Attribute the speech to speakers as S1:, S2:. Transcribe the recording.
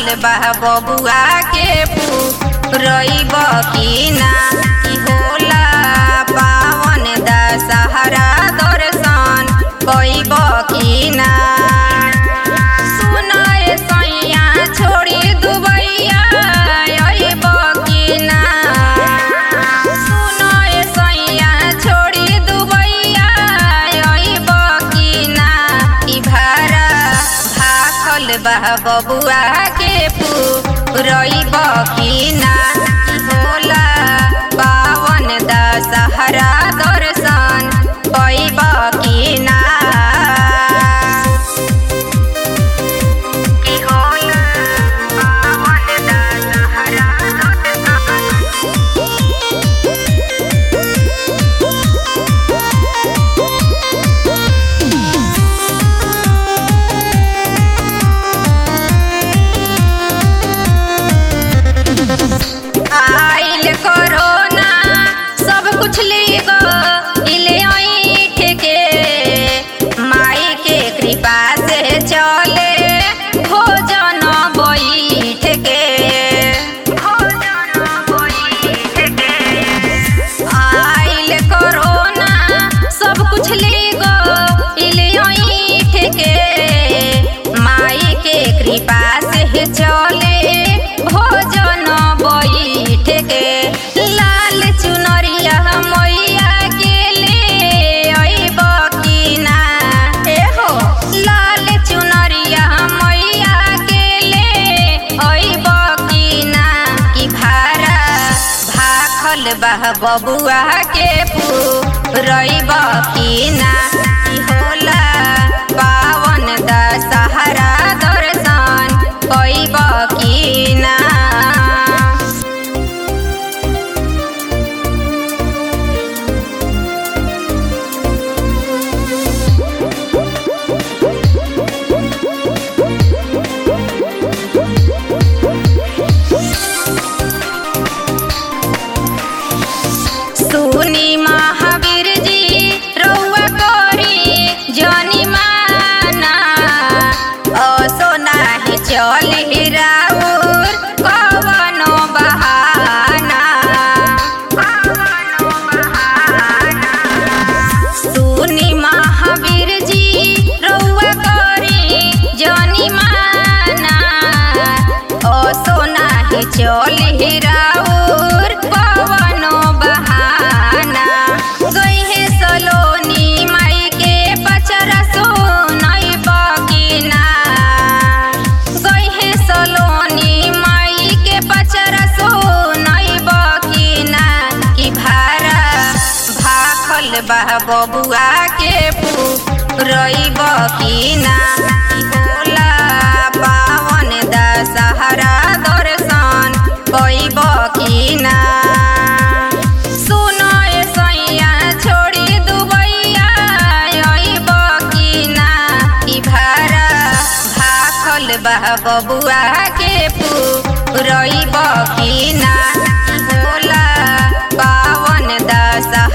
S1: भाखल बा बबुआ के रईब की ना की होला पावन दशहरा दर्शन कईब की ना सुनाए सैया छोड़ी दुबैया अइब की ना सुनाए सैया छोड़ी दुबैया अइब की ना ई भारा भाखल बा बबुआ के रईब की ना ई होला पावन दशहरा दर्शन कईब की ना की होला पावन दशहरा दर्शन आइल कोरोना सब कुछ ले इले ऐठ के माई के कृपा से चले भोजन बैठ के भोजन बैठ के आइल कोरोना सब कुछ ले इले ऐठ के माई के कृपा से चले भोजन बैठ के लाल चुनरिया मैया के ले अइब की ना ए हो लाल चुनरिया मैया के ले अइब की ना की भारा भाखल बह बबुआ के रईब की ना की होला पावन दशहरा दर्शन कईब की ना सुनी महावीर जी रउआ करी जनी माना असो नाही चली राउर कवनो बहाना कवनो बहाना सुनी महावीर जी रउआ करी जनी माना असो नाही चली राउर कवनो बहाना गइहे सलोनी माई के पचरा सुनई बकिना गइहे सलोनी माई के पचरा सुनई बकिना की भारा भाखल बा बबुआ के रईब की ना की होला पावन दशहरा दर्शन कईब की ना सुनय सैया छोड़ी दुबैया अइब की ना ई भारा भाखल बा बबुआ के रईब की ना की होला पावन दशहरा